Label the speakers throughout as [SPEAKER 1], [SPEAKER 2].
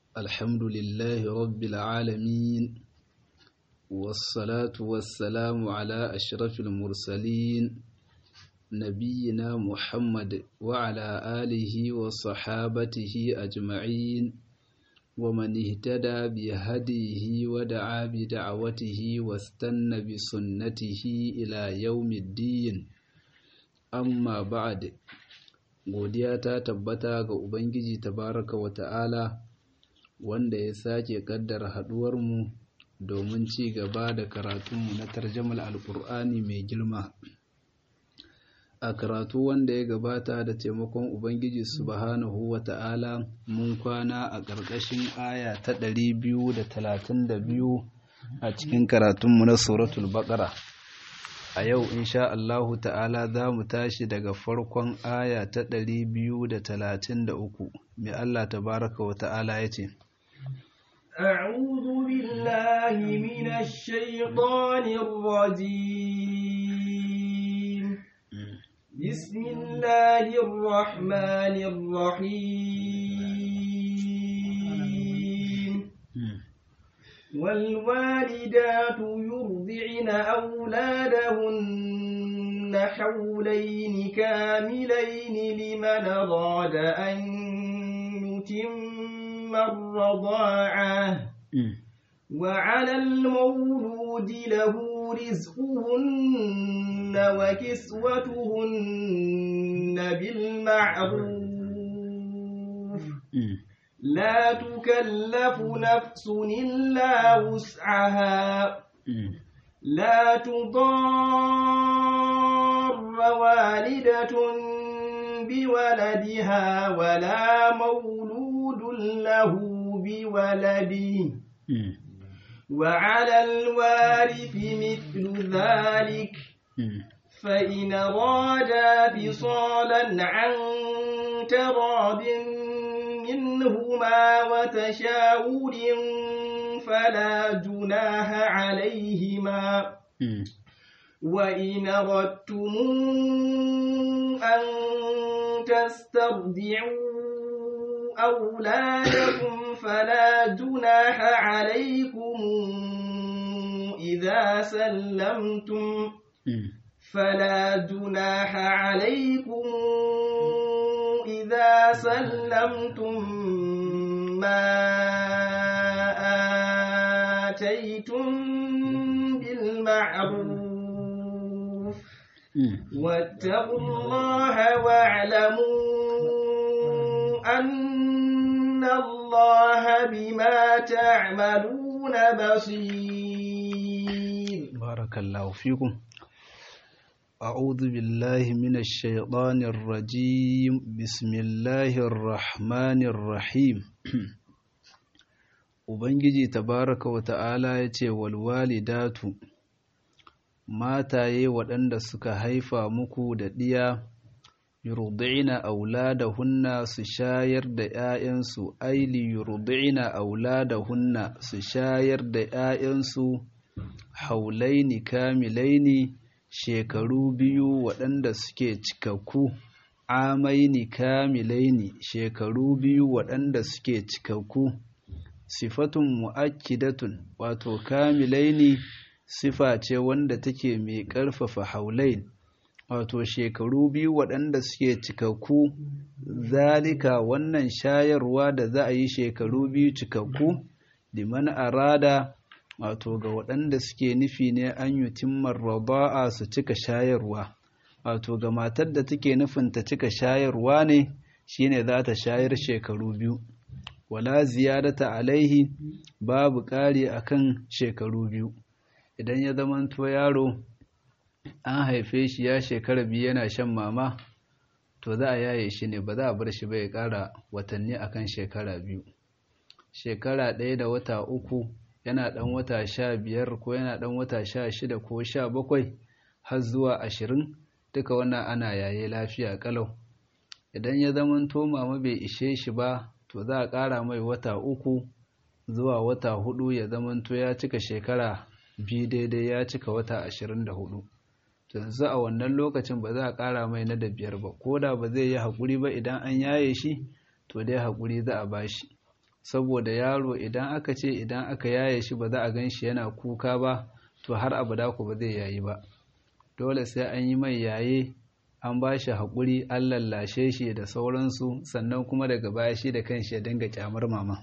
[SPEAKER 1] الحمد لله رب العالمين والصلاة والسلام على أشرف المرسلين نبينا محمد وعلى آله وصحابته أجمعين ومن اهتدى بهديه ودعا بدعوته واستنى بسنته إلى يوم الدين amma ba'ad godiya ta tabbata ga ubangiji tabaraka wa ta'ala wanda ya sake kaddara haduwarmu domin ci gaba da karatunmu na tarjamal alkur'ani mai girma a karatu wanda ya gabata da taimakon ubangiji subhanahu wa ta'ala mun kwana a ƙarƙashin aya ta 232 a cikin karatunmu na suratul baqara a yau insha Allahu ta'ala za mu tashi daga farkon aya ta ɗari biyu da talatin da uku mai Allah tabaraka wa ta'ala ya ce
[SPEAKER 2] أعوذ بالله من الشيطان الرجيم بسم الله الرحمن الرحيم والوالدات يرضعن أولادهن حولين كاملين لمن أراد أن يتم الرضاعة وعلى المولود له رزقهن وكسوتهن بالمعروف لا تكلف نفس إلا وسعها لا تضار والدة بولدها ولا مولود له بولده وعلى الوارث مثل ذلك فإن أرادا فصالا عن تراب منهما وتشاور فلا جناح عليهما وإن أردتم أن تسترضعوا أولادكم فلا جناح عليكم إذا سلمتم فلا جناح عليكم إذا سلمتم ما آتيتم بالمعروف واتقوا الله واعلموا أن الله بما تعملون بصير
[SPEAKER 1] بارك الله فيكم أعوذ بالله من الشيطان الرجيم بسم الله الرحمن الرحيم Ubangiji tabaraka wa ta'ala ya ce walwalidatu mataye waɗanda suka haifa muku da ɗiya yurdi'ina auladahunna su shayar da ‘ya'yansu aili yurdi'ina auladahunna su shayar da ‘ya'yansu haulaini kamilaini shekaru biyu waɗanda suke cikakku amaini kamilaini shekaru biyu waɗanda suke cikakku sifatun mu'akkidatun wato kamilaini sifa ce wanda take mai ƙarfafa haulain wato shekaru biyu waɗanda suke cikakku zalika wannan shayarwa da za a yi shekaru biyu cikakku liman arada wato ga waɗanda suke nufi ne an yi timmar raba'a su cika shayarwa wato ga matar da take nufin ta cika shayarwa ne shine za ta shayar shekaru biyu wala ziyadata alaihi babu ƙari akan shekaru biyu idan ya zamanto yaro an haife shi ya shekara biyu yana shan mama to za a yaye shi ne ba za a bar shi ba ya ƙara watanni akan shekara biyu shekara ɗaya da wata uku yana ɗan wata sha biyar ko yana ɗan wata sha shida ko sha bakwai har zuwa ashirin duka wannan ana yaye lafiya ƙalau idan ya zamanto mama bai ishe shi ba to za a ƙara mai wata uku zuwa wata hudu ya zamanto ya cika shekara biyu daidai ya cika wata ashirin da hudu yanzu a wannan lokacin ba za a ƙara mai na da biyar ba ko da ba zai yi haƙuri ba idan an yaye shi to dai haƙuri za a bashi saboda yaro idan aka ce idan aka yaye shi ba za a gan shi yana kuka ba to har abada ku ba zai yayi ba dole sai an yi mai yaye an ba shi haƙuri an lallashe shi da sauransu sannan kuma daga baya shi da kanshi ya dinga kyamar mama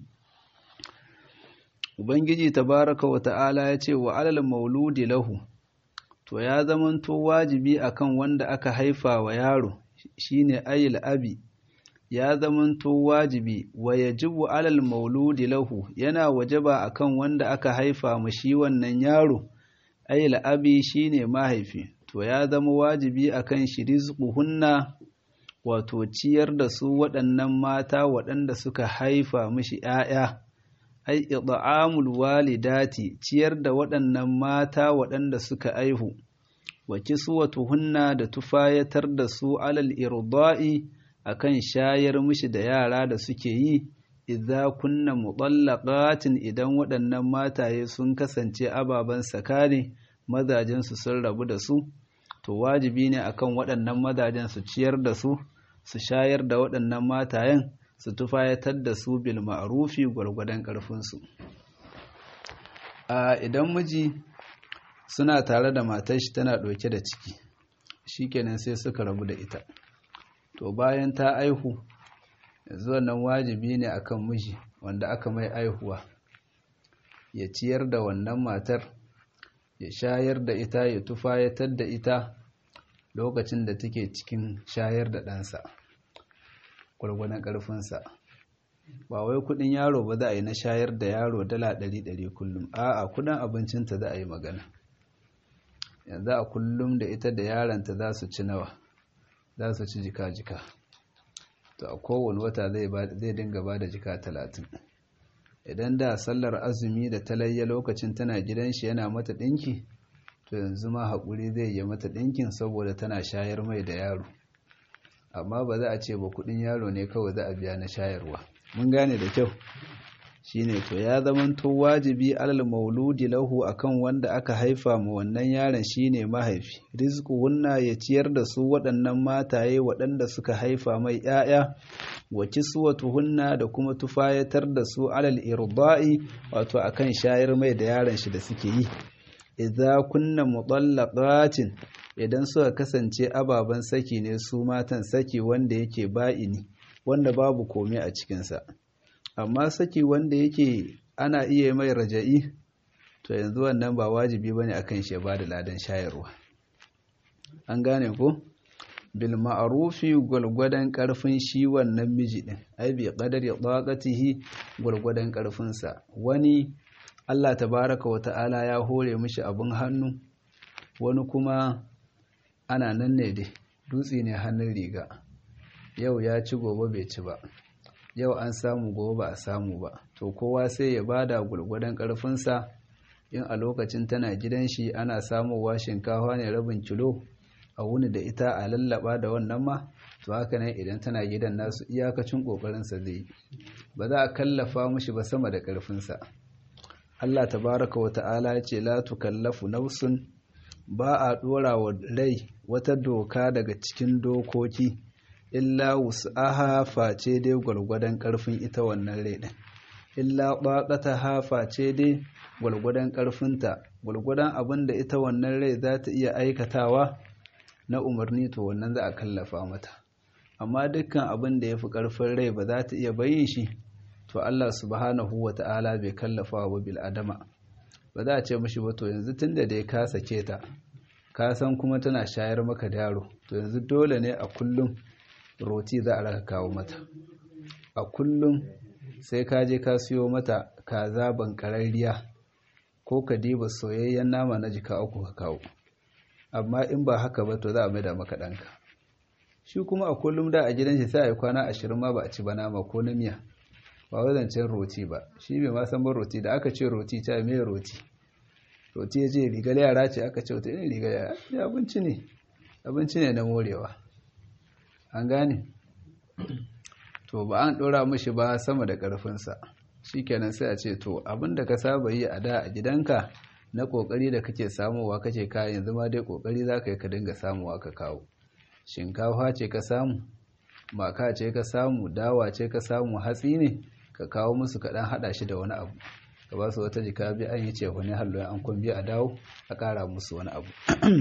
[SPEAKER 1] ubangiji tabaraka wa ta'ala ya ce wa alal mauludi lahu to ya zamanto wajibi akan wanda aka haifa wa yaro shine ayil abi ya zamanto wajibi wa yajibu alal mauludi lahu yana wajaba akan wanda aka haifa ma shi wannan yaro ayil abi shine mahaifi to ya zama wajibi akan shi rizquhunna wato ciyar da su waɗannan mata waɗanda suka haifa mishi ‘ya'ya, ai, ida'amul walidati ciyar da waɗannan mata waɗanda suka aihu, wa kiswatuhunna da tufayatar da su alal irda'i akan shayar mishi da yara da suke yi, idza kunna mutallaqatin idan waɗannan mataye sun kasance ababen sakare mazajensu sun rabu da su. to wajibi ne akan waɗannan mazajen su ciyar da su su shayar da waɗannan matayen su tufayatar da su bil ma'rufi gwargwadon ƙarfinsu a idan miji suna tare da matar shi tana ɗauke da ciki shikenan sai suka rabu da ita to bayan ta aihu yanzu wannan wajibi ne akan miji wanda aka mai aihuwa ya ciyar da wannan matar ya shayar da ita ya tufayatar da ita lokacin da take cikin shayar da ɗansa gwargwadon ƙarfinsa ba wai kudin yaro ba za a yi na shayar da yaro dala ɗari ɗari kullum a'a kudin abincinta za a yi magana yanzu a kullum da ita da yaronta za su ci nawa za su ci jika-jika to a kowane wata zai dinga ba da jika talatin idan da sallar azumi da talayya lokacin tana gidan shi yana mata ɗinki to yanzu ma haƙuri zai yi mata ɗinkin saboda tana shayar mai da yaro amma ba za a ce ba kuɗin yaro ne kawai za a biya na shayarwa mun gane da kyau shine to ya zamanto wajibi alal mauludi lahu akan wanda aka haifa ma wannan yaron shine mahaifi rizquhunna ya ciyar da su waɗannan mataye waɗanda suka haifa mai ƴaƴa wa kiswatuhunna da kuma tufayatar da su alal irda'i wato akan shayar mai da yaron shi da suke yi idza kunna mutallaqatin idan suka kasance ababen saki ne su matan saki wanda yake ba'ini wanda babu komai a cikinsa amma saki wanda yake ana iya mai raja'i to yanzu wannan ba wajibi bane akan shi ba da ladan shayarwa an gane ko bil ma'rufi gulgudan karfin shi wannan miji din ai bi qadari taqatihi gulgudan karfin sa wani Allah tabaraka wa ta'ala ya hore mishi abun hannu wani kuma ana nan ne dai dutse ne hannun riga yau ya ci gobe bai ci ba yau an samu gobe ba a samu ba to kowa sai ya bada gulgudan karfinsa in a lokacin tana gidan shi ana samowa shinkafa ne rabin kilo a wuni da ita a lallaba da wannan ma to haka ne idan tana gidan nasu iyakacin kokarinsa zai ba za a kallafa mushi ba sama da karfinsa Allah tabaraka wa ta'ala ya ce la tukallafu nafsun ba a dora wa rai wata doka daga cikin dokoki illa wus'aha face dai gwargwadon karfin ita wannan rai din illa ha face dai gwargwadon karfinta gwargwadon abin da ita wannan rai za ta iya aikatawa na umarni to wannan za a kallafa mata amma dukkan abin da ya fi karfin rai ba za ta iya bayin shi to Allah subhanahu wa ta'ala bai kallafa wa bil adama ba za a ce mashi ba to yanzu tunda da ya ka sake ta ka san kuma tana shayar maka da yaro to yanzu dole ne a kullum roti za a raka kawo mata a kullum sai ka je ka siyo mata kaza bankararriya ko ka diba soyayyen nama na jika uku ka kawo amma in ba haka ba to za a maida maka ɗanka shi kuma a kullum da a gidan shi sai a yi kwana ashirin ma ba a ci ba nama ko na miya ba wazancen roti ba shi bai ma san ban roti da aka ce roti ta mai roti roti ya ce rigar yara ce aka ce wata irin rigar yara ya abinci ne abinci ne na morewa an gane to ba an ɗora mashi ba sama da ƙarfinsa shi kenan sai a ce to abin da ka saba yi a da a gidanka na ƙoƙari da kake samuwa kake kayan yanzu ma dai ƙoƙari za ka yi ka dinga samuwa ka kawo shinkafa ce ka samu maka ce ka samu dawa ce ka samu hatsi ne ka kawo musu kaɗan haɗa shi da wani abu ka ba su wata jika biyu an yi ce wani hallo an kun biyu a dawo a ƙara musu wani abu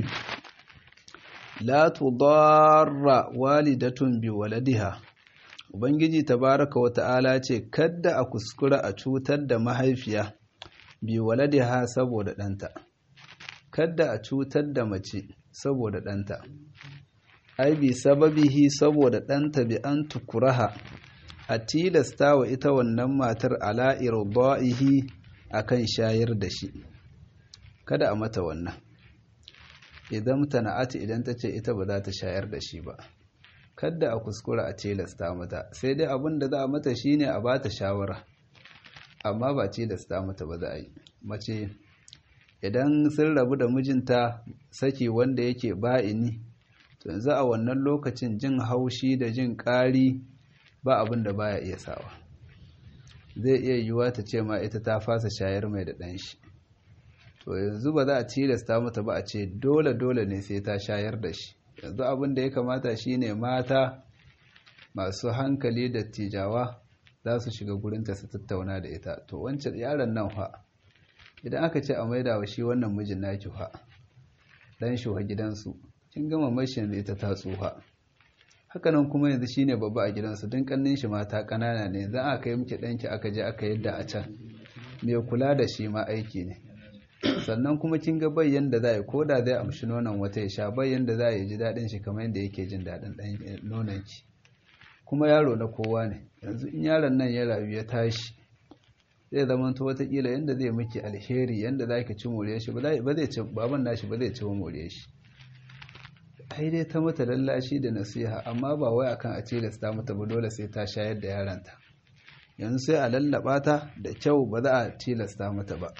[SPEAKER 1] la tudarra walidatun bi waladiha ubangiji tabaraka wa ta'ala ce kadda a kuskura a cutar da mahaifiya bi waladiha saboda ɗanta kadda a cutar da mace saboda ɗanta ai bi sababihi saboda ɗanta bi an tukuraha a tilasta wa ita wannan matar ala irda'ihi akan shayar da shi kada a mata wannan idan tana'ati idan ta ce ita ba za ta shayar da shi ba kada a kuskura a tilasta mata sai dai abin da za a mata shine a bata shawara amma ba tilasta mata ba za a yi mace idan sun rabu da mijinta saki wanda yake ba'ini to yanzu a wannan lokacin jin haushi da jin ƙari ba abin da baya iya sawa zai iya yiwuwa ta ce ma ita ta fasa shayar mai da ɗanshi to yanzu ba za a tilasta mata ba a ce dole dole ne sai ta shayar da shi yanzu abin da ya kamata shine mata masu hankali da tijawa za su shiga gurinta su tattauna da ita to wancan yaron nan fa idan aka ce a maida wa shi wannan mijin naki fa dan shi wa gidansu kin gama mashin da ita ta tsuha hakanan kuma yanzu shine babba a gidansu don kannin shi mata kanana ne za a kai miki danki aka je aka yadda a can mai kula da shi ma aiki ne sannan kuma kin ga bayyan da za a yi ko da zai amshi nonon wata ya sha bayyan da za a yi ji daɗin shi kamar yadda yake jin daɗin nonon ki kuma yaro na kowa ne yanzu in yaron nan ya rayu ya tashi zai zama to watakila yadda zai miki alheri yadda za ki ci more shi ba zai ci baban nashi ba zai ci more shi ai dai ta mata lallashi da nasiha amma ba wai akan a tilasta mata ba dole sai ta shayar da yaranta yanzu sai a lallaba ta da kyau ba za a tilasta mata ba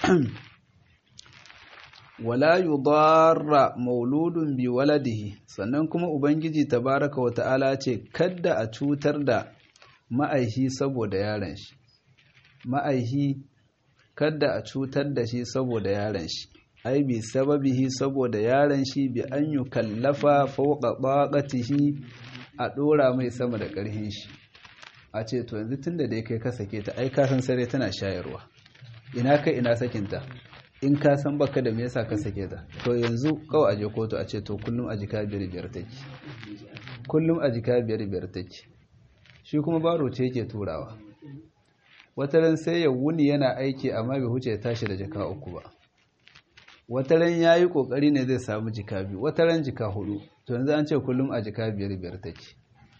[SPEAKER 1] wala yudarra mauludun bi waladihi sannan kuma ubangiji tabaraka wa ta'ala ce kadda a cutar da ma'aihi saboda yaron shi ma'aihi kadda a cutar da shi saboda yaron shi ai bi sababihi saboda yaron shi bi an yi kallafa fauka baƙatihi a ɗora mai sama da ƙarhin shi a ce to yanzu tun da dai kai ka sake ta ai kasan sare tana shayarwa ina kai ina sakinta in ka san baka da me yasa ka sake ta to yanzu kawai aje kotu a ce to kullum a jika biyar biyar take kullum a jika biyar biyar take shi kuma baro ce yake turawa wataran sai ya wuni yana aiki amma bai huce ya tashi da jaka uku ba wataran ya yi ƙoƙari ne zai samu jika biyu wataran jika hudu to yanzu an ce kullum a jika biyar biyar take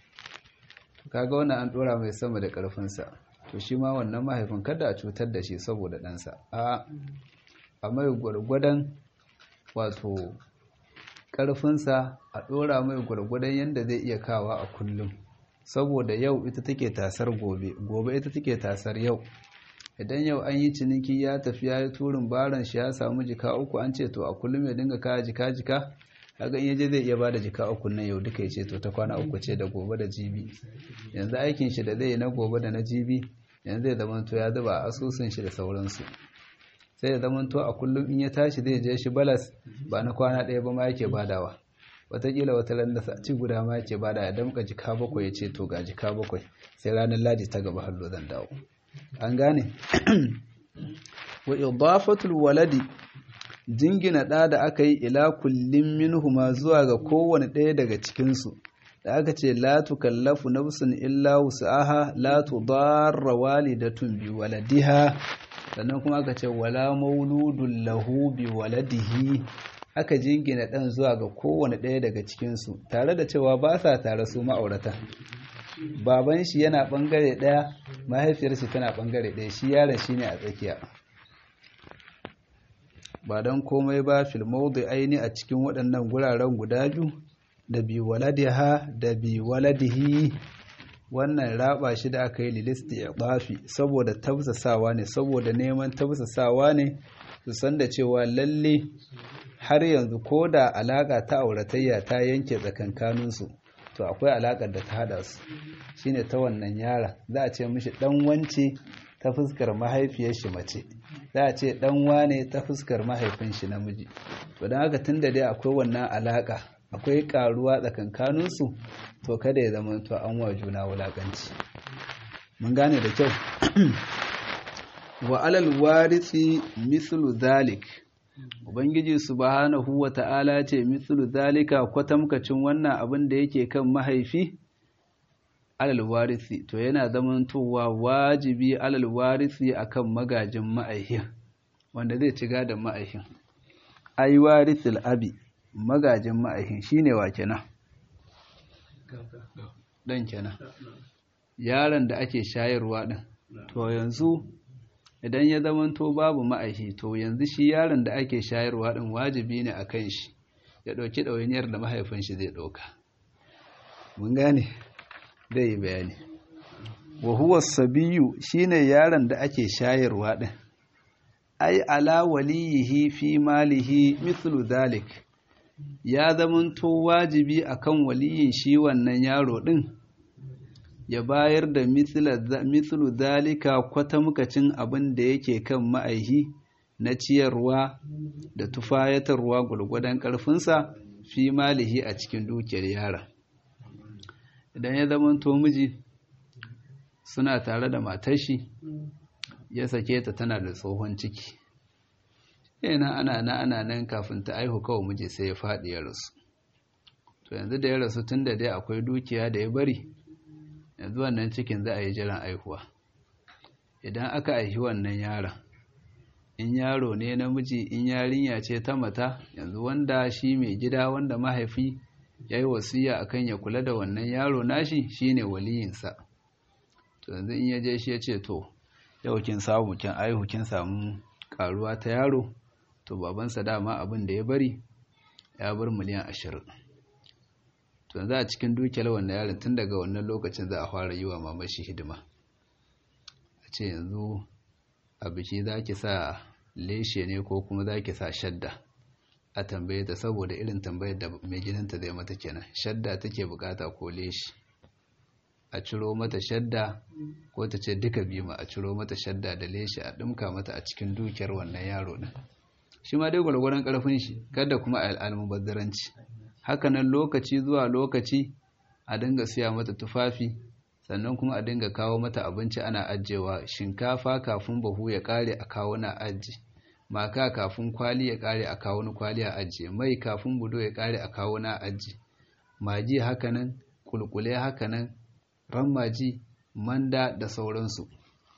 [SPEAKER 1] kaga wannan an ɗora mai sama da ƙarfinsa to shi ma wannan mahaifin kada a cutar da shi saboda ɗansa a a mai gwargwadon wato ƙarfinsa a ɗora mai gwargwadon yadda zai iya kawa a kullum saboda yau ita take tasar gobe gobe ita take tasar yau idan yau an yi ciniki ya tafi ya yi turin baran shi ya samu jika uku an ce to a kullum ya dinga kaya jika jika kaga in yaje zai iya bada jika uku nan yau duka ya ce to ta kwana uku ce da gobe da jibi yanzu aikin shi da zai yi na gobe da na jibi yanzu zai zama to ya zuba asusun shi da sauransu sai ya zama to a kullum in ya tashi zai je shi balas ba na kwana ɗaya ba ma yake badawa watakila wata landa sati guda ma yake bada ya damka jika bakwai ya ce to ga jika bakwai sai ranar ladi ta gaba hallo zan dawo an gane wa idafatul waladi jingina ɗa da aka yi ila kullum minhuma zuwa ga kowane ɗaya daga cikinsu da aka ce la tukallafu nafsun illa wus'aha la tudarra walidatun bi waladiha sannan kuma aka ce wala mauludun lahu bi waladihi aka jingina ɗan zuwa ga kowane ɗaya daga cikinsu tare da cewa ba sa tare su ma'aurata baban shi yana ɓangare ɗaya mahaifiyar shi tana ɓangare ɗaya shi yaron shi ne a tsakiya ba don komai ba filmaudu aini a cikin waɗannan guraren guda biyu da bi waladiha da bi waladihi wannan raba shi da aka yi lilisti ya ɓafi saboda tabsasawa ne saboda neman tabsasawa ne su san da cewa lalle har yanzu ko da alaƙa ta auratayya ta yanke tsakankaninsu to akwai alaƙar da ta haɗa su shine ta wannan yara za a ce mishi ɗan wance ta fuskar mahaifiyar shi mace za a ce ɗan wane ta fuskar mahaifin shi namiji to don haka tun da dai akwai wannan alaƙa akwai ƙaruwa tsakankaninsu to kada ya zama to an wa juna wulaƙanci mun gane da kyau wa alal warisi mithlu dhalik ubangiji subhanahu wa ta'ala ce mithlu dhalika kwatamkacin wannan abin da yake kan mahaifi alal warisi to yana zamantowa wajibi alal warisi akan magajin ma'aihin wanda zai ci gadon ma'aihin ai warisil abi magajin ma'aihin shine wa kenan dan kenan yaron da ake shayarwa din to yanzu idan ya zamanto babu ma'aihi to yanzu shi yaron da ake shayarwa din wajibi ne akan shi ya ɗauki ɗawainiyar da mahaifin shi zai ɗauka mun gane zai yi bayani wa huwa sabiyu shine yaron da ake shayarwa din ai ala waliyihi fi malihi mithlu dhalik ya zamanto wajibi akan waliyin shi wannan yaro din ya bayar da mithlu dhalika kwatamkacin abin da yake kan ma'aihi na ciyarwa da tufayatarwa gurgudan ƙarfinsa fi malihi a cikin dukiyar yaron idan ya zamanto miji suna tare da matashi ya sake ta tana da tsohon ciki yana ana na ana nan kafin ta aihu kawai miji sai ya faɗi ya rasu to yanzu da ya rasu tun da dai akwai dukiya da ya bari yanzu wannan cikin za a yi jiran aihuwa idan aka aihi wannan yaron in yaro ne namiji in yarinya ce ta mata yanzu wanda shi mai gida wanda mahaifi ya yi wasiya akan ya kula da wannan yaro nashi shine waliyinsa to yanzu in ya je shi ya ce to yau kin samu kin aihu kin samu karuwa ta yaro to babansa dama abin da ya bari ya bar miliyan ashirin to za a cikin dukiyar wannan yaron tun daga wannan lokacin za a fara yi wa mamashi hidima a ce yanzu a biki za ki sa leshe ne ko kuma za ki sa shadda a tambaye ta saboda irin tambayar da mai gidanta zai mata kenan shadda take bukata ko leshe a ciro mata shadda ko ta ce duka bima a ciro mata shadda da leshe a ɗumka mata a cikin dukiyar wannan yaro ɗin shi ma dai gwargwaron ƙarfin shi kada kuma a almubazzaranci hakanan lokaci zuwa lokaci a dinga siya mata tufafi sannan kuma a dinga kawo mata abinci ana ajiyewa shinkafa kafin bahu ya kare a kawo na aji maka kafin kwali ya kare a kawo na kwali a ajiye mai kafin budo ya kare a kawo na aji maji hakanan kulkule hakanan rammaji manda da sauransu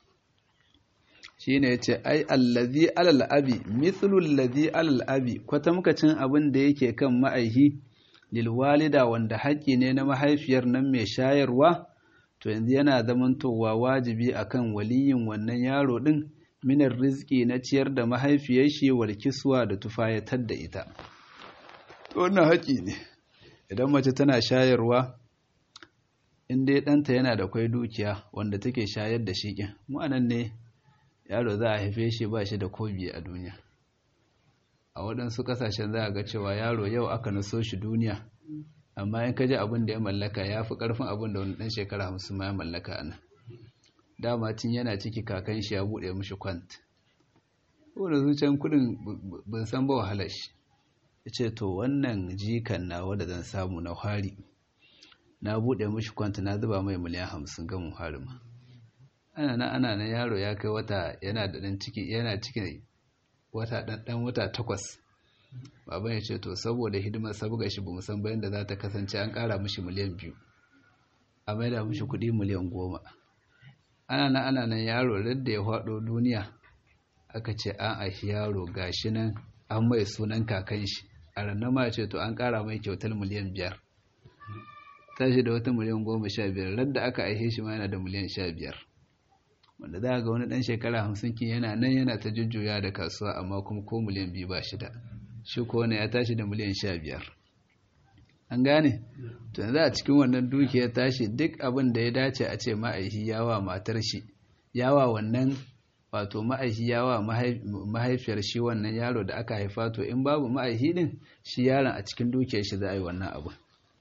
[SPEAKER 1] shine yace ai allazi alal abi mithlu allazi alal abi kwatamkacin abin da yake kan ma'aihi lil walida wanda haƙi ne na mahaifiyar nan mai shayarwa to yanzu yana zamantowa wajibi akan waliyin wannan yaro din minar rizki na ciyar da mahaifiyar shi wal kiswa da tufayatar da ita to wannan haƙi ne idan mace tana shayarwa in dai ɗanta yana da kwai dukiya wanda take shayar da shi ƙin mu'anan ne yaro za a haife shi ba shi da kobi a duniya a waɗansu ƙasashen za a ga cewa yaro yau aka naso shi duniya amma in ka ji abin da ya mallaka ya fi ƙarfin abin da wani ɗan shekara hamsin ma ya mallaka a nan dama tun yana ciki kakan shi ya buɗe mishi kwant ko da zuciyan kuɗin ban san ba wahalar shi ya ce to wannan jikan na wadda zan samu na hari na buɗe mishi kwanta na zuba mai miliyan hamsin ga muharima ana na ana na yaro ya kai wata yana da ɗan ciki yana cikin wata ɗan wata takwas baban ya ce to saboda hidimar sabuga shi ba san bayan da za ta kasance an ƙara mishi miliyan biyu a maida mishi kuɗi miliyan goma ana na ana nan yaro da ya faɗo duniya aka ce an aishi yaro gashi nan an mai sunan kakan shi a ranar ma ce to an ƙara mai kyautar miliyan biyar tashi da wata miliyan goma sha biyar radda aka aihe shi ma yana da miliyan sha biyar wanda za ga wani ɗan shekara hamsin kin yana nan yana ta jujjuya da kasuwa amma kuma ko miliyan biyu ba shida shi ko wani ya tashi da miliyan sha biyar an gane to yanzu a cikin wannan dukiyar tashi duk abin da ya dace a ce ma'aihi yawa matar shi yawa wannan wato ma'aihi yawa mahaifiyar shi wannan yaro da aka haifa to in babu ma'aihi din shi yaron a cikin dukiyar shi za a yi wannan abu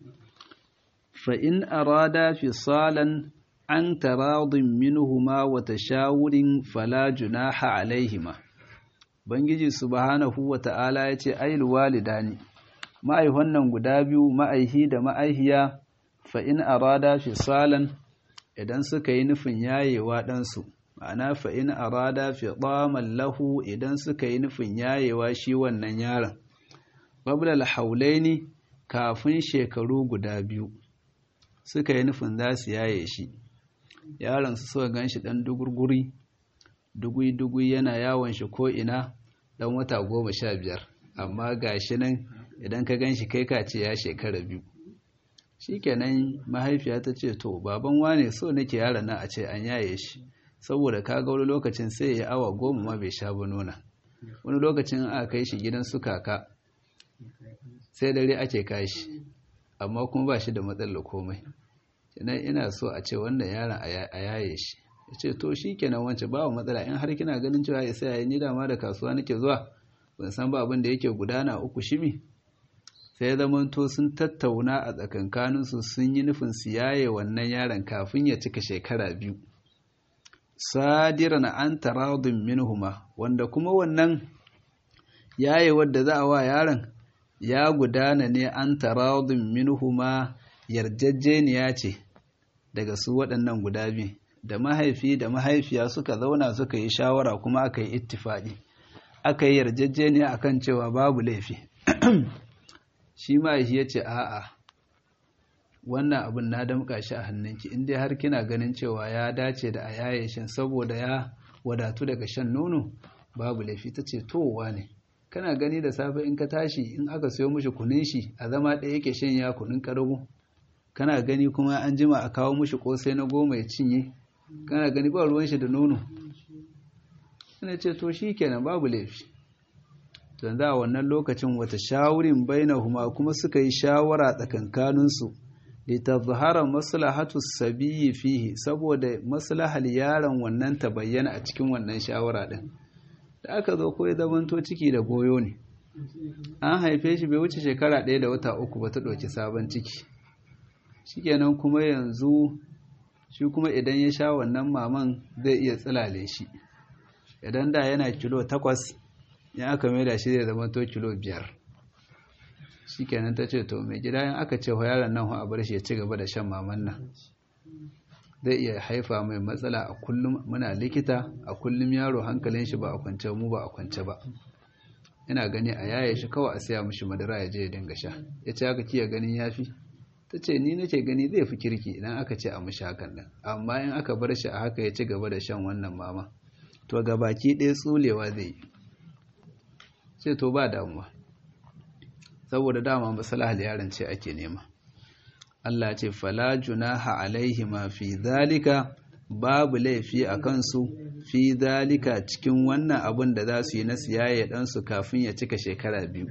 [SPEAKER 1] فإن أرادا فصالا عن تراض منهما وتشاور فلا جناح عليهما Bangiji subhanahu wa ta'ala ya ce, Ail walidani, ma'aihon nan guda biyu ma'aihi da ma'aihiya, fa'in arada fisalan idan suka yi nufin yayewa ɗansu ma'ana fa'in arada fi lahu idan suka yi nufin yayewa shi wannan yaron ƙwablal haulaini kafin shekaru guda biyu suka yi nufin za su yaye shi yaron su suka gan shi ɗan dugurguri dugui-dugui yana yawon shi ko'ina ɗan wata goma sha biyar amma ga shi nan idan ka gan shi kai ka ce ya shekara biyu shi kenan mahaifiya ta ce to baban wane so nake yaron nan a ce an yaye shi saboda ka ga wani lokacin sai ya awa goma ma bai sha ba nuna wani lokacin a kai shi gidan su kaka sai dare ake kashi amma kuma ba shi da matsalar komai idan ina so a ce wannan yaron a yaye shi ya ce to shi kenan wance ba matsala in har kina ganin cewa ya sai ni dama da kasuwa nake zuwa ban san ba abin da yake gudana uku shimi sai zamanto sun tattauna a tsakankaninsu sun yi nufin su yaye wannan yaron kafin ya cika shekara biyu sadiran an taradun minhuma wanda kuma wannan yaye wadda za a wa yaron ya gudana ne an taradun minhuma yarjejeniya ce daga su waɗannan guda biyu da mahaifi da mahaifiya suka zauna suka yi shawara kuma aka yi ittifaɗi aka yi yarjejeniya akan cewa babu laifi shi mahaifi ya ce a'a wannan abin na damƙa shi a hannunki inda har kina ganin cewa ya dace da a yaye shan saboda ya wadatu daga shan nono babu laifi ta ce towa ne kana gani da safe in ka tashi in aka sayo mishi kunin shi a zama ɗaya yake shan ya kunin ƙarago kana gani kuma an jima a kawo mishi ƙosai na goma ya cinye kana gani ba ruwan shi da nono ina ce to shi kenan babu laifi to a wannan lokacin wata shawurin bainahuma kuma suka yi shawara tsakankaninsu litazhara maslahatu sabiyyi fihi saboda maslahal yaron wannan ta bayyana a cikin wannan shawara din da aka zo ko ya zamanto ciki da goyo ne an haife shi bai wuce shekara ɗaya da wata uku ba ta ɗauki sabon ciki shikenan kuma yanzu shi kuma idan ya sha wannan maman zai iya tsilale shi idan da yana kilo takwas ya aka maida shi zai zama to kilo biyar shi kenan ta ce to mai gida yin aka ce yaron nan a bar shi ya ci gaba da shan maman nan zai iya haifa mai matsala a kullum muna likita a kullum yaro hankalin shi ba a kwance mu ba a kwance ba ina gani a yaye shi kawai a siya mishi madara ya je ya dinga sha ya ce haka kiya ganin yafi ta ce ni nake gani zai fi kirki idan aka ce a mishi hakan nan amma in aka bar shi a haka ya ci gaba da shan wannan mama to ga baki ɗaya tsulewa zai yi ce to ba damuwa saboda dama masalahal yaron ce ake nema Allah ce fala junaha alaihi ma fi zalika babu laifi a kansu fi zalika cikin wannan abin da za su yi na siyaye ɗansu kafin ya cika shekara biyu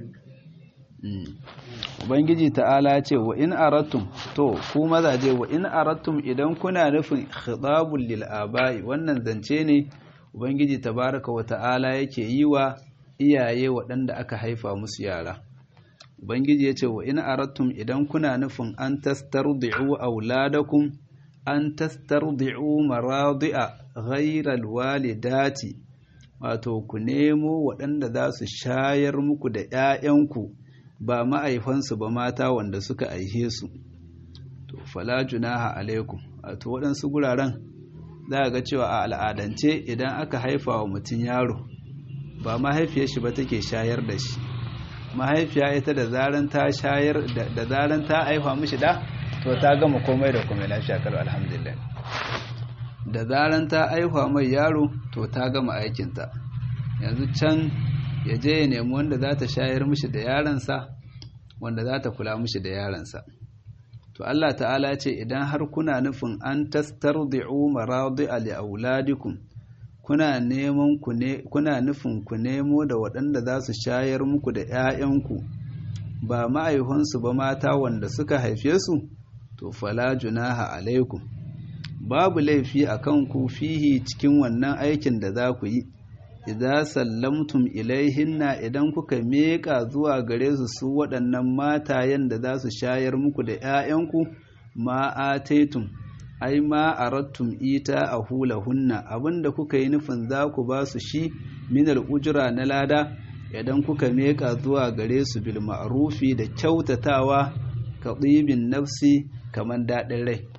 [SPEAKER 1] Ubangiji ta'ala ce wa in aratum to ku mazaje wa in aratum idan kuna nufin khitabul lil aba'i wannan zance ne Ubangiji tabaraka wa ta'ala yake yi wa iyaye waɗanda aka haifa musu yara Ubangiji ya ce wa in aratum idan kuna nufin an tastardi'u auladakum an tastardi'u maradi'a ghairal walidati wato ku nemo waɗanda za su shayar muku da ‘ya'yanku ba ma'aifansu ba mata wanda suka aihe su to fala junaha alaikum wato waɗansu guraren za ga cewa a al'adance idan aka haifa wa mutum yaro ba mahaifiyar shi ba take shayar da shi mahaifiya ita da zaran ta shayar da zaran ta haifa mishi da to ta gama komai da komai lafiya karo alhamdulillah da zaran ta haifa mai yaro to ta gama aikinta yanzu can ya je ya nemi wanda za ta shayar mishi da yaransa wanda za ta kula mishi da yaransa to Allah ta'ala ce idan har kuna nufin an tastardi'u maradi'a li auladikum kuna neman ku ne kuna nufin ku nemo da waɗanda za su shayar muku da ƴaƴanku ba ma'aihansu ba mata wanda suka haife su to fala junaha alaikum babu laifi a kanku fihi cikin wannan aikin da za ku yi idza sallamtum ilaihinna idan kuka meka zuwa gare su su waɗannan matayen da za su shayar muku da ƴaƴanku ma ataitum ai ma arattum ita a hulahunna abinda kuka yi nufin za ku ba su shi minal ujra na lada idan kuka meka zuwa gare su bil ma'rufi da kyautatawa ka ɗibin nafsi kamar daɗin rai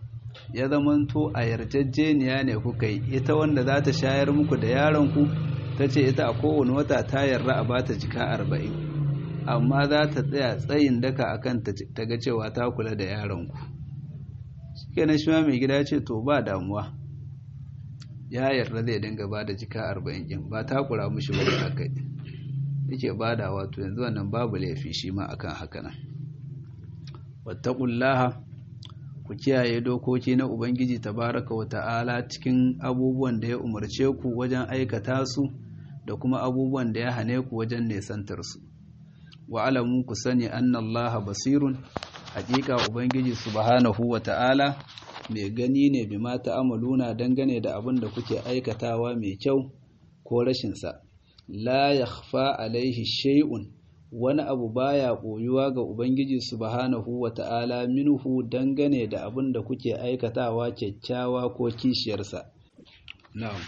[SPEAKER 1] ya zamanto a yarjejeniya ne kuka yi ita wanda za ta shayar muku da yaronku ta ce ita a kowane wata ta yarda a bata jika arba'in amma za ta tsaya tsayin daka akan ta ga cewa ta kula da yaronku kenan shi ma mai gida ce to ba damuwa ya yarda zai dinga ba da jika arba'in ɗin ba ta kura mushi wani aka yake ba da wato yanzu wannan babu laifi shi ma akan haka nan wattaqullaha ku kiyaye dokoki na ubangiji tabaraka wa ta'ala cikin abubuwan da ya umarce ku wajen aikata su da kuma abubuwan da ya hane ku wajen nesantar su wa alamu ku sani annallaha basirun hakika ubangiji subhanahu wa ta'ala mai gani ne bi ma ta'amaluna dangane da abin da kuke aikatawa mai kyau ko rashin sa la yakhfa alaihi shay'un wani abu baya koyuwa ga ubangiji subhanahu wa ta'ala minhu dangane da abin da kuke aikatawa kyakkyawa ko kishiyarsa na'am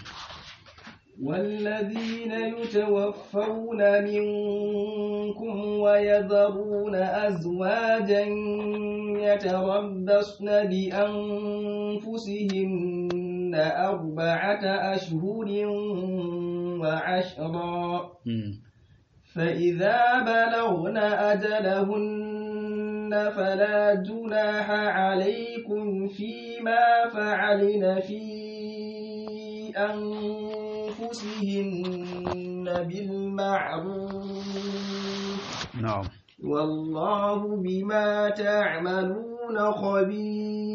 [SPEAKER 2] والذين يتوفون منكم ويذرون أزواجا يتربصن بأنفسهن أربعة أشهر وعشرا فإذا بلغن أجلهن فلا جناح عليكم فيما فعلن في أنفسهن بالمعروف
[SPEAKER 1] نعم
[SPEAKER 2] والله بما تعملون خبير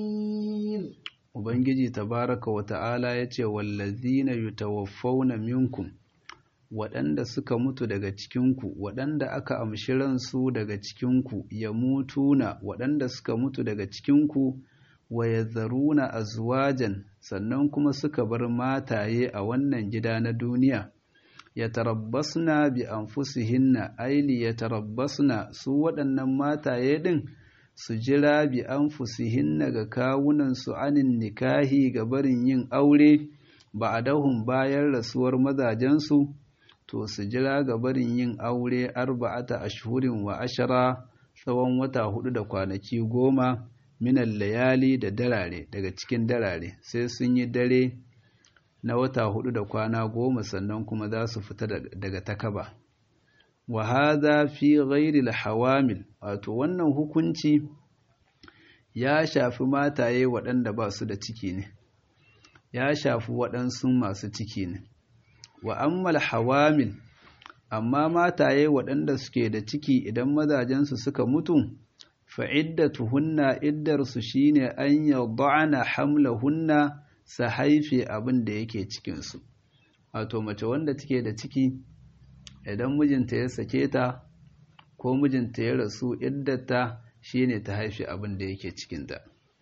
[SPEAKER 1] Ubangiji tabaraka wa ta'ala ya ce, Wallazina yutawaffawna minkum waɗanda suka mutu daga cikinku, waɗanda aka amshi ransu daga cikinku, ya mutuna waɗanda suka mutu daga cikinku, wa ya zaruna azwajan sannan kuma suka bar mataye a wannan gida na duniya. Ya tarabbasna bi anfusihinna aili ya tarabbasna su waɗannan mataye ɗin su jira bi anfusihinna ga kawunansu anin nikahi ga barin yin aure ba a dahun bayan rasuwar mazajensu. to su jira ga barin yin aure arba'ata ashhurin wa ashara tsawon wata hudu da kwanaki goma minan layali da darare daga cikin darare sai sun yi dare na wata hudu da kwana goma sannan kuma za su fita daga takaba wa hadha fi ghairi hawamil wato wannan hukunci ya shafi mataye waɗanda ba su da ciki ne ya shafi waɗansu masu ciki ne wa ammal hawamil amma mataye waɗanda suke da ciki idan mazajensu suka mutu fa'iddatuhunna iddarsu shine an yad'ana hamlahunna sa haife abin da yake cikinsu wato mace wanda take da ciki idan mijinta ya sake ta ko mijinta ya rasu iddata shine ta haife abin da yake cikinta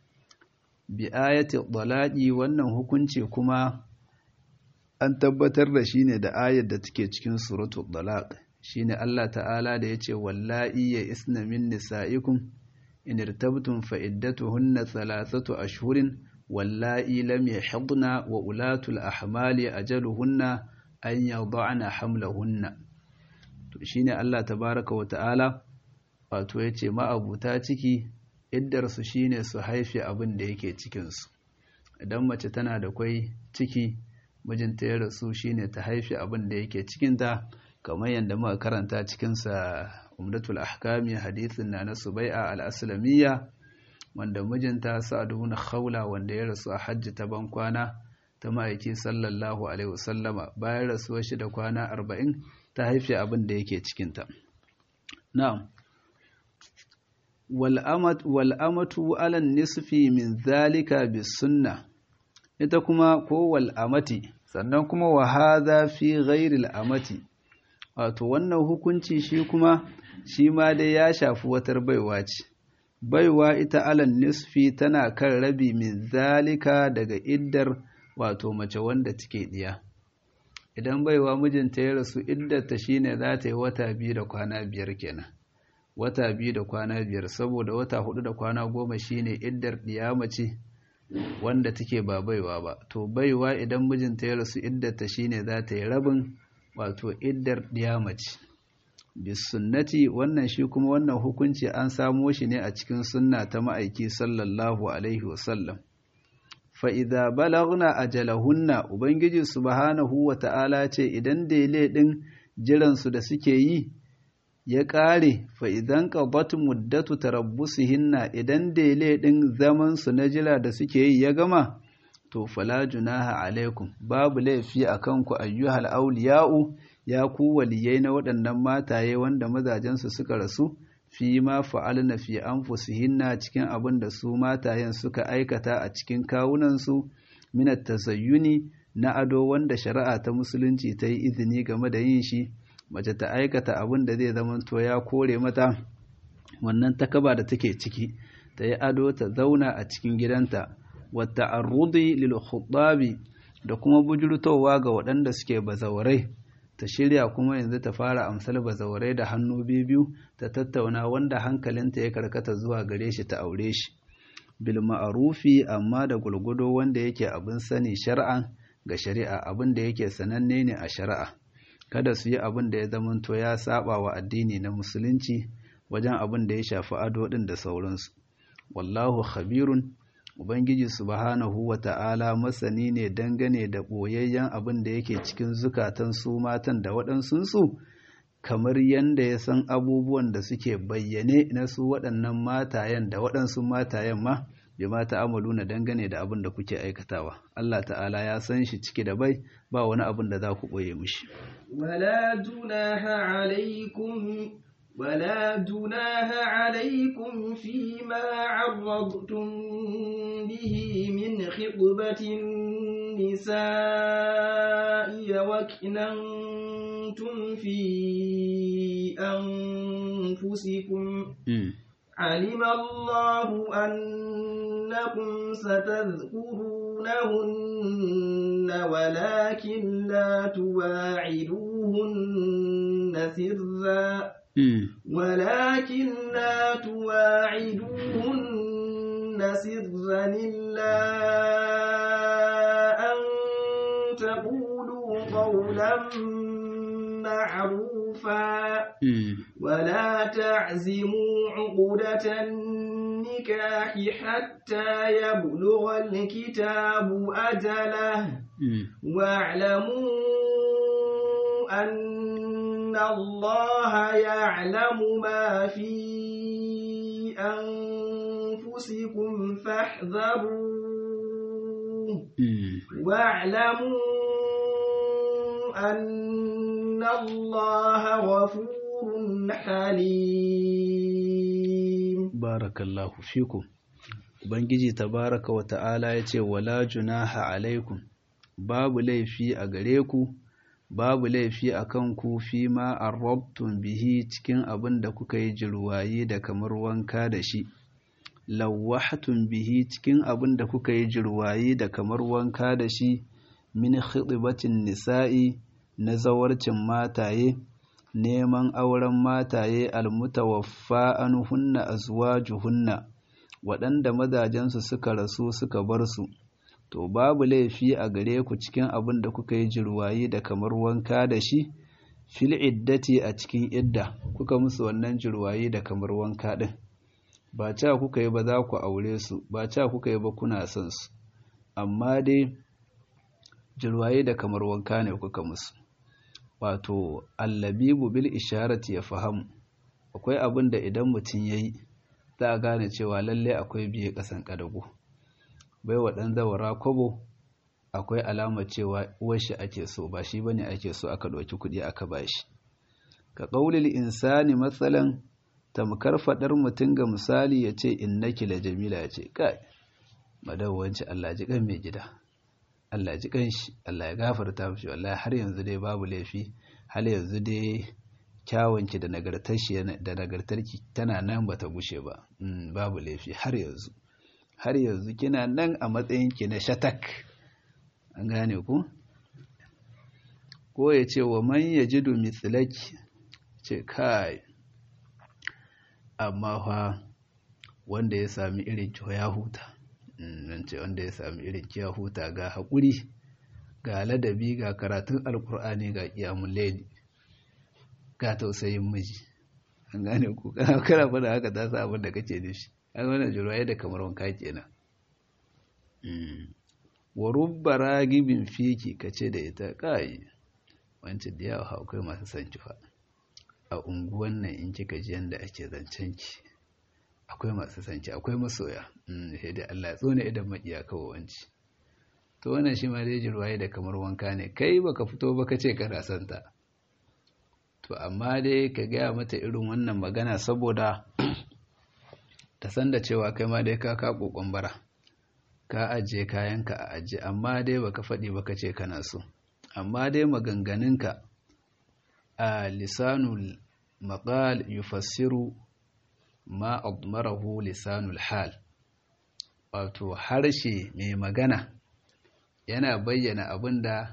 [SPEAKER 1] bi ayati dalaqi wannan hukunci kuma an tabbatar da shi ne da ayar da take cikin suratul dalaq shine Allah ta'ala da yace wallahi ya isna min nisaikum in irtabtum fa iddatuhunna thalathatu ashhurin wallahi lam yahdna wa ulatul ahmali ajaluhunna an yad'ana hamlahunna to shine Allah tabaaraka wa ta'ala wato yace ma'abuta ciki iddar su shine su haife abin da yake cikin su idan mace tana da kwai ciki mijinta ya rasu shine ta haifi abin da yake cikinta kamar yadda muka karanta cikinsa umdatul ahkami hadithin na na subai'a al-aslamiyya wanda mijinta sa'ad ibn khawla wanda ya rasu a hajji ta ban kwana ta ma'aiki sallallahu alaihi wasallama bayan rasuwar shi da kwana arba'in ta haifi abin da yake cikinta na'am wal amatu ala nisfi min zalika bis sunnah ita kuma kowal amati sannan kuma wa hadha fi ghairil amati wato wannan hukunci shi kuma shi ma dai ya shafi watar baiwa ce baiwa ita alan nisfi tana kan rabi min zalika daga iddar wato mace wanda take diya idan baiwa mijinta ya rasu iddarta shine za ta yi wata biyu da kwana biyar kenan wata biyu da kwana biyar saboda wata hudu da kwana goma shine iddar diya mace wanda take ba baiwa ba to baiwa idan mijinta ya rasu iddata shine za ta yi rabin wato iddar diyamaci bis sunnati wannan shi kuma wannan hukunci an samo shi ne a cikin sunna ta ma'aiki sallallahu alaihi wasallam fa idza balagna ajalahunna ubangiji subhanahu wa ta'ala ce idan dele din jiran su da suke yi ya ƙare fa idan qadat muddatu tarabbusihinna idan dele din zaman su na jira da suke yi ya gama to fala junaha alaikum babu laifi akan ku ayyuhal awliya'u ya ku waliyai na waɗannan mataye wanda mazajensu suka rasu fi ma fa'alna fi anfusihinna cikin abin da su matayen suka aikata a cikin kawunansu minat tasayyuni na ado wanda shari'a ta musulunci ta yi izini game da yin shi mace ta aikata abin da zai zama to ya kore mata wannan takaba da take ciki ta yi ado ta zauna a cikin gidanta wata arrudi lil khutabi da kuma bujurtowa ga waɗanda suke bazawarai ta shirya kuma yanzu ta fara amsal bazawarai da hannu biyu ta tattauna wanda hankalinta ya karkata zuwa gare shi ta aure shi bil ma'arufi amma da gulgudo wanda yake abin sani shar'an ga shari'a abin da yake sananne ne a shari'a kada su yi abin da ya zamanto ya saba wa addini na musulunci wajen abin da ya shafi ado din da sauransu wallahu khabirun Ubangiji subhanahu wa ta'ala masani ne dangane da ɓoyayyen abin da yake cikin zukatan su matan da waɗansunsu, kamar yadda ya san abubuwan da suke bayyane na su waɗannan matayen da waɗansu matayen ma, bi mata amalu na dangane da abin da kuke aikatawa. Allah ta'ala ya san shi ciki da bai ba wani abin da za ku ɓoye mishi.
[SPEAKER 2] Wala junaha alaikum ولا جناح عليكم فيما عرضتم به من خطبة النساء وكننتم في أنفسكم علم الله أنكم ستذكرونهن ولكن لا تواعدوهن سرا ولكن لا تواعدوهن سرا إلا أن تقولوا قولا معروفا ولا تعزموا عقدة النكاح حتى يبلغ الكتاب أجله واعلموا أن الله يعلم ما في أنفسكم فاحذروه واعلموا أن الله غفور حليم
[SPEAKER 1] بارك الله فيكم Ubangiji tabaraka wa ta'ala ya ce, Wala junaha alaikum, babu laifi a gare ku, babu laifi a kanku fi ma arrabtun bihi cikin abin da kuka yi jirwaye da kamar wanka da shi, lawahatun bihi cikin abin da kuka yi jirwaye da kamar wanka da shi, min khidbatin nisa'i na zawarcin mataye, neman auren mataye almutawaffa an hunna azwajuhunna waɗanda mazajensu suka rasu suka bar su. to babu laifi a gare ku cikin abin da kuka yi jirwayi da kamar wanka da shi fil iddati a cikin idda kuka musu wannan jirwayi da kamar wanka din ba ca kuka yi ba za ku aure su ba ca kuka yi ba kuna son su amma dai jirwayi da kamar wanka ne kuka musu wato allabibu bil isharati ya fahamu akwai abin da idan mutum yayi za a gane cewa lalle akwai biye kasan kadago bai wa ɗan zawara kobo akwai alamar cewa uwarshi ake so ba shi bane ake so aka ɗauki kuɗi aka bashi ka ƙaulil insani matsalan tamkar faɗar mutum ga misali ya ce innaki la jamila ya ce kai madawanci Allah ji kan mai gida Allah ji kan shi Allah ya gafarta mishi wallahi har yanzu dai babu laifi har yanzu dai kyawunki da nagartarki da nagartarki tana nan bata gushe ba babu laifi har yanzu har yanzu kina nan a matsayinki na shatak an gane ku ko ya ce wa man ya ji mitsilaki ce kai amma fa wanda ya sami irin ki ya huta nan ce wanda ya sami irin ki ya huta ga haƙuri ga ladabi ga karatun alkur'ani ga ƙiyamun laili ga tausayin miji an gane ku kana kana fada haka ta sa abin da kake nufi an wannan jirwaye da kamar wanka kenan wa rubba ragibin fiki kace da ita kai wancan da yawa akwai masu son ki fa a unguwan nan in kika ji yanda ake zancen ki akwai masu son ki akwai masoya sai dai Allah ya tsone idan makiya kawai wanci to wannan shi ma dai jirwaye da kamar wanka ne kai baka fito ba kace kana son ta to amma dai ka gaya mata irin wannan magana saboda ta san da cewa kai ma dai ka ka kokon bara ka ajiye kayanka a ajiye amma dai baka faɗi baka ce kana so amma dai maganganunka a lisanul maqal yufassiru ma admarahu lisanul hal wato harshe mai magana yana bayyana abinda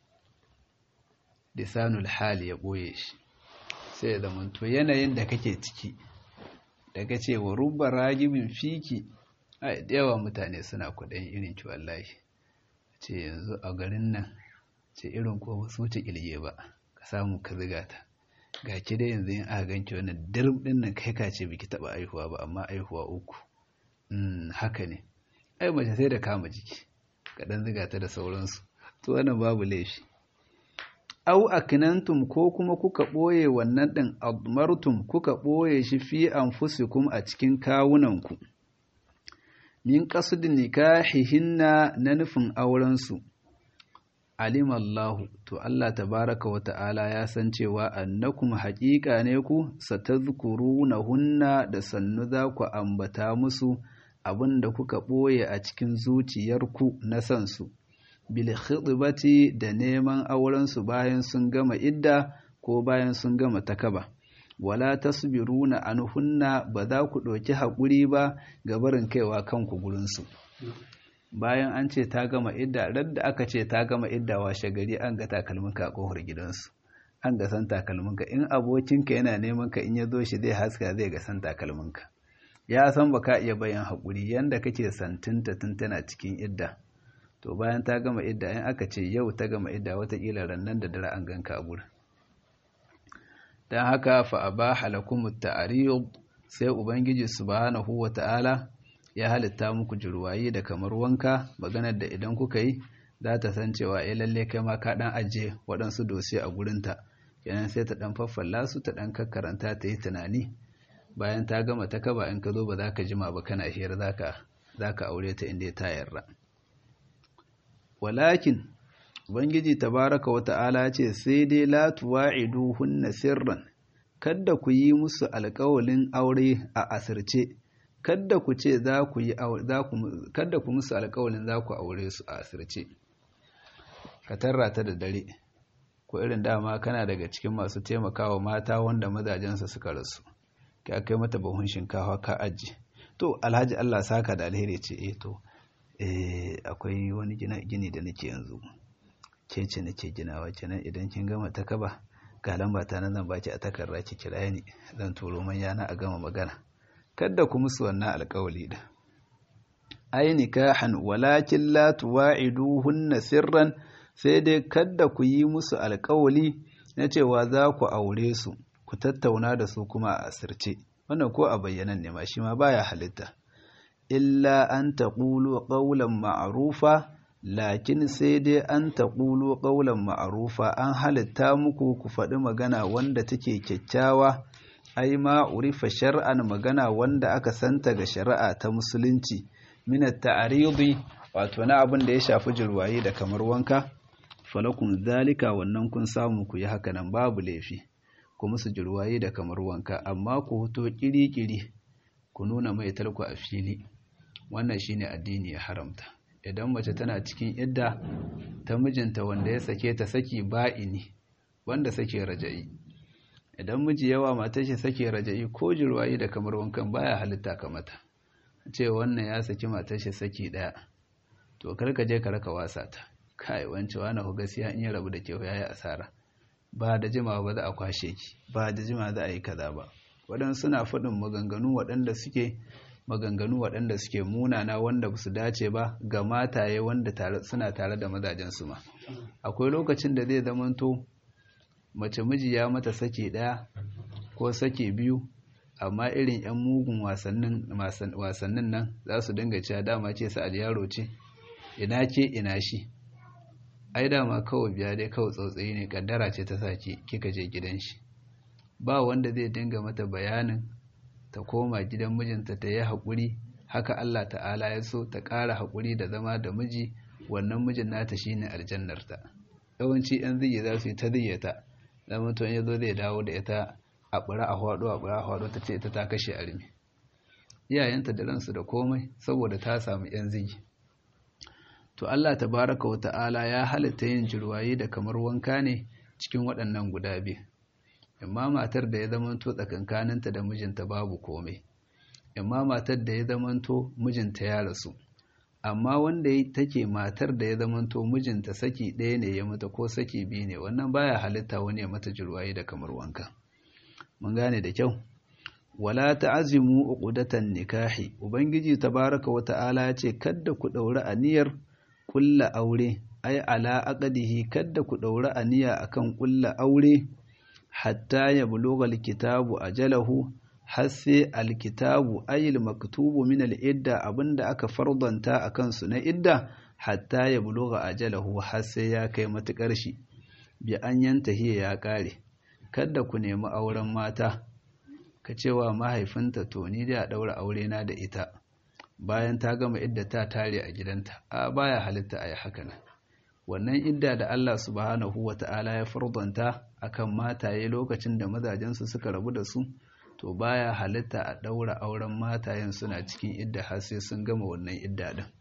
[SPEAKER 1] lisanul hal ya boye shi sai da to yanayin da kake ciki daga cewa rubba ragibin fiki ai da yawa mutane suna kuɗin irin ki wallahi ce yanzu a garin nan ce irin ko ba su wuce kilge ba ka samu ka ziga ta ga ki dai yanzu in aka ganki wannan dirb din nan kai ka ce biki taba aihuwa ba amma aihuwa uku mm haka ne ai mace sai da kama jiki ka dan ziga ta da sauransu to wannan babu laifi au aknantum ko kuma kuka boye wannan din admartum kuka boye shi fi anfusikum a cikin kawunanku min qasdin nikahihinna na nufin auren su alim Allah to Allah tabaraka wa ta'ala ya san cewa annakum haƙiƙa ne ku satazkurunahunna da sannu za ku ambata musu abinda kuka ɓoye a cikin zuciyarku na san su bil khidbati da neman auren su bayan sun gama idda ko bayan sun gama takaba wala tasbiruna anhunna ba za ku ɗauki haƙuri ba ga barin kaiwa kanku gurin su bayan an ce ta gama idda radda aka ce ta gama idda washe gari an ga takalminka a kofar gidansu an ga san takalminka in abokinka yana neman ka in ya zo shi zai haska zai ga san takalminka ya san ba ka iya bayan haƙuri yanda kake santinta tun tana cikin idda to bayan ta gama idda in aka ce yau ta gama idda watakila rannan da dare an ganka a gurin don haka fa abaha lakum ta'ariyud sai ubangiji subhanahu wa ta'ala ya halitta muku jirwaye da kamar wanka maganar da idan kuka yi za ta san cewa ya lalle kai ma ka dan ajiye waɗansu dosiye a gurinta kenan sai ta dan faffalla su ta dan kakkaranta ta yi tunani bayan ta gama ta kaba in ka zo ba za ka jima ba kana hira za ka aure ta inda ta yarda walakin ubangiji tabaraka wa ta'ala ce sai dai la tuwa'idu hunna sirran kada ku yi musu alƙawalin aure a asirce kada ku ce za ku yi za ku kada ku musu alƙawalin za ku aure su a asirce ka tarra ta da dare ko irin dama kana daga cikin masu taimakawa mata wanda mazajensa suka rasu ka kai mata bahun shinkafa ka aji to alhaji Allah saka da alheri ce eh to eh akwai wani gini da nake yanzu ke ce nake ginawa kenan idan kin gama ta kaba ga lamba ta nan zan baki a takarda ki kira ni zan turo manya na a gama magana kada ku musu wannan alƙawali da ai nikahan walakin la tuwa'iduhunna sirran sai dai kada ku yi musu alƙawali na cewa za ku aure su ku tattauna da su kuma a asirce wannan ko a bayyanan ne ma shi ma baya halitta illa an taqulu qawlan ma'rufa lakin sai dai an taqulu qawlan ma'rufa an halitta muku ku faɗi magana wanda take kyakkyawa ai ma urifa shar'an magana wanda aka santa ga shari'a ta musulunci min at-ta'ridi wato na abin da ya shafi jirwaye da kamar wanka falakum zalika wannan kun samu ku yi haka nan babu laifi ku musu jirwaye da kamar wanka amma ku hoto kiri-kiri ku nuna mai tarko a fili wannan shine addini ya haramta idan mace tana cikin idda ta mijinta wanda ya sake ta saki ba'ini wanda sake raja'i idan miji yawa matar shi sake raja'i ko jirwaye da kamar wankan baya halitta ka mata ce wannan ya saki matar shi saki daya to karka je ka raka wasa ta kai wance wani ku gaskiya in ya rabu da ke yayi asara ba da jimawa ba za a kwashe ki ba da jima za a yi kaza ba waɗansu suna faɗin maganganu waɗanda suke maganganu waɗanda suke munana wanda ba su dace ba ga mataye wanda suna tare da mazajensu ma akwai lokacin da zai zamanto mace miji ya mata sake ɗaya ko sake biyu amma irin 'yan mugun wasannin nan za su dinga cewa dama ce sa'ad yaro ce ina ke ina shi ai dama kawai biya dai kawai tsautsayi ne kaddara ce ta sake kika je gidan shi ba wanda zai dinga mata bayanin ta koma gidan mijinta ta yi haƙuri haka Allah ta'ala ya so ta ƙara haƙuri da zama da miji wannan mijin nata shine aljannarta yawanci yan zige za su yi ta ziyyata zama to ya zo zai dawo da ita a ɓura a hwado a ɓura a hwado ta ce ita ta kashe armi iyayenta da ransu da komai saboda ta samu yan zigi to Allah tabaraka wa ta'ala ya halitta yin jirwaye da kamar wanka ne cikin waɗannan guda biyu amma matar da ya zamanto tsakankaninta da mijinta babu komai amma matar da ya zamanto mijinta ya rasu amma wanda take matar da ya zamanto mijinta saki ɗaya ne ya mata ko saki biyu ne wannan baya halitta wani ya mata jirwaye da kamar wanka mun gane da kyau wala ta'azimu uqdatan nikahi ubangiji tabaraka wa ta'ala ya ce kadda ku daura aniyar kulla aure ai ala aqdihi kadda ku daura aniya akan kulla aure hatta ya buluga alkitabu ajalahu har sai alkitabu ayil maktubu min al'idda abinda aka fardanta a kansu na idda hatta ya buluga ajalahu har sai ya kai matukar shi bi an yanta hiya ya kare kada ku nemi auren mata ka cewa mahaifinta to ni da daura aure na da ita bayan ta gama idda ta tare a gidanta a baya halitta a yi haka nan wannan idda da Allah subhanahu wa ta'ala ya fardanta akan mataye lokacin da mazajensu suka rabu da su to baya halitta a ɗaura auren matayen suna cikin idda har sai sun gama wannan idda din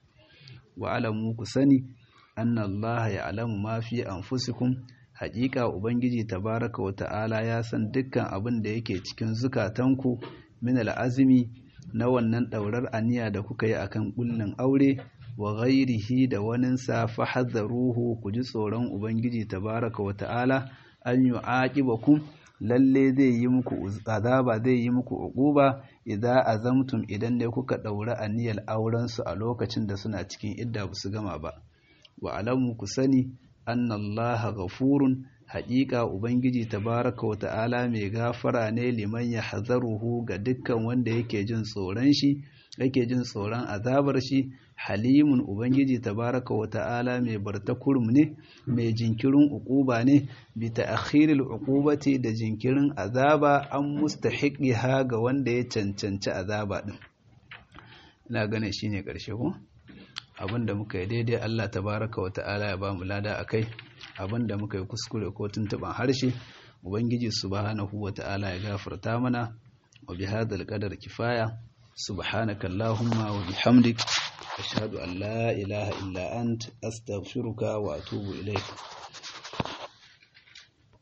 [SPEAKER 1] wa alamu ku sani anna Allah ya alamu ma fi anfusikum haƙiƙa ubangiji tabaraka wa ta'ala ya san dukkan abin da yake cikin zukatanku min al'azmi na wannan ɗaurar aniya da kuka yi akan ƙullin aure wa ghairihi da waninsa fahadharuhu ku ji tsoron ubangiji tabaraka wa ta'ala an yu'aqibakum lalle zai yi muku azaba zai yi muku uquba idza azamtum idan ne kuka daura aniyar auren su a lokacin da suna cikin idda ba su gama ba wa alamu ku sani anna allaha ghafurun haƙiƙa ubangiji tabaraka wa ta'ala mai gafara ne liman ya hazaruhu ga dukkan wanda yake jin tsoron shi yake jin tsoron azabar shi halimun ubangiji tabaraka wa ta'ala mai bartakurum ne mai jinkirin uquba ne bi ta'khiril uqubati da jinkirin azaba an mustahiqiha ga wanda ya cancanci azaba din ina ganin shine karshe ko abinda muka yi daidai Allah tabaraka wa ta'ala ya ba mu lada akai abinda muka yi kuskure ko tuntuban harshe ubangiji subhanahu wa ta'ala ya gafarta mana wa bihadhal qadar kifaya subhanaka allahumma wa bihamdik ashhadu an la ilaha illa ant astaghfiruka wa atubu ilayk